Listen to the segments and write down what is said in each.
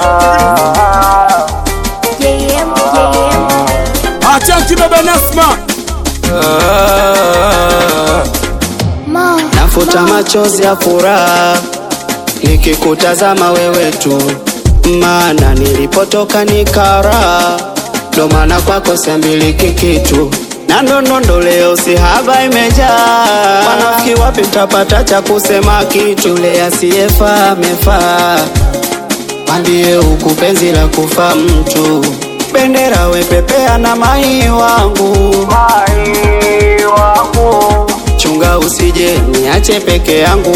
JM, JM. Achanki baba Nasma Ma, Nafuta machozi ya furaha nikikutazama wewe tu, maana nilipotoka ni kara, ndo maana kwako siambiliki kitu na ndondondo leo si haba imejaa. Wanafiki wapi mtapata cha kusema kitu? Le asiyefaa amefaa, mwambie huku penzi la kufa mtu. Bendera wepepea na mai wangu, mai wangu chunga usije niache peke yangu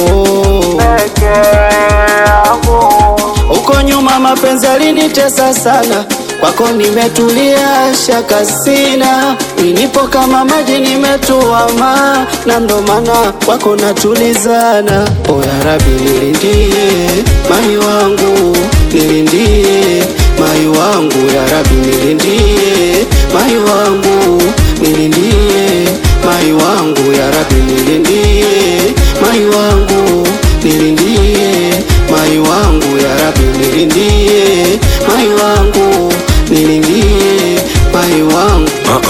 uko nyuma mapenzi alinitesa sana kwako nimetulia shaka sina ninipo kama maji nimetuama na ndo maana kwako natulizana o ya rabi nilindie mai wangu nilindie mai wangu ya rabi nilindie mai wangu nilindie mai wangu ya rabi nilindie mai wangu nilindie mai wangu ya rabi nilindie mai wangu nilindie mai wangu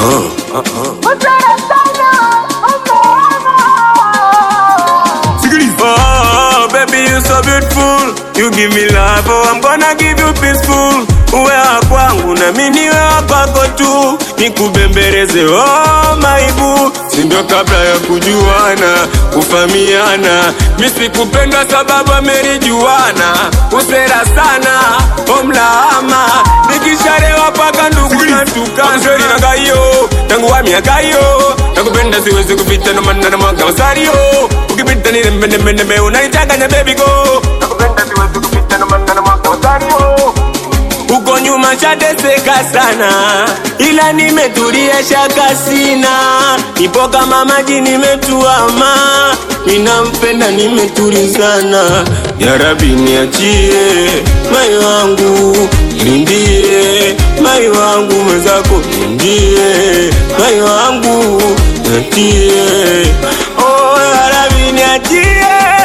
Oh, baby, you so beautiful. You give me love, oh, I'm gonna give you peaceful. Uwe wa kwangu na mimi niwe wa kwako tu, nikubembeleze oh maibu, si ndio kabla ya kujuana, kufamiana. Mimi sikupenda sababu amerijuana, usera sana omlaama, nikisharewa paka ndugu na tukanzeri na gayo tangu wa miaka hiyo nakupenda siwezi kupita no maana na mwaka wasario ukipita ni nembe nembe nembe unanichanganya baby go nakupenda siwezi kupita no maana na mwaka wasario uko nyuma shateseka sana, ila nimetulia shaka sina, nipo kama maji nimetuama, ninampenda nimetulizana. Ya Rabi niachie mai wangu, lindie mai wangu mwenzako, lindie mai wangu, niachie oh, ya Rabi niachie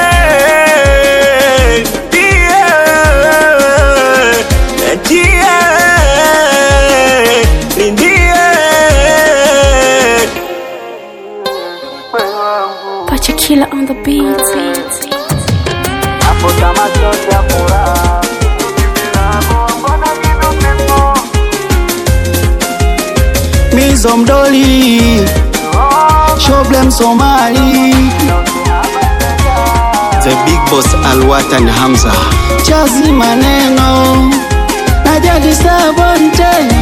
niachie Lindie Pacha Killer on the beat. mizo mdoli shoblem somali the big boss alwatan hamza chazi maneno najadi sabonte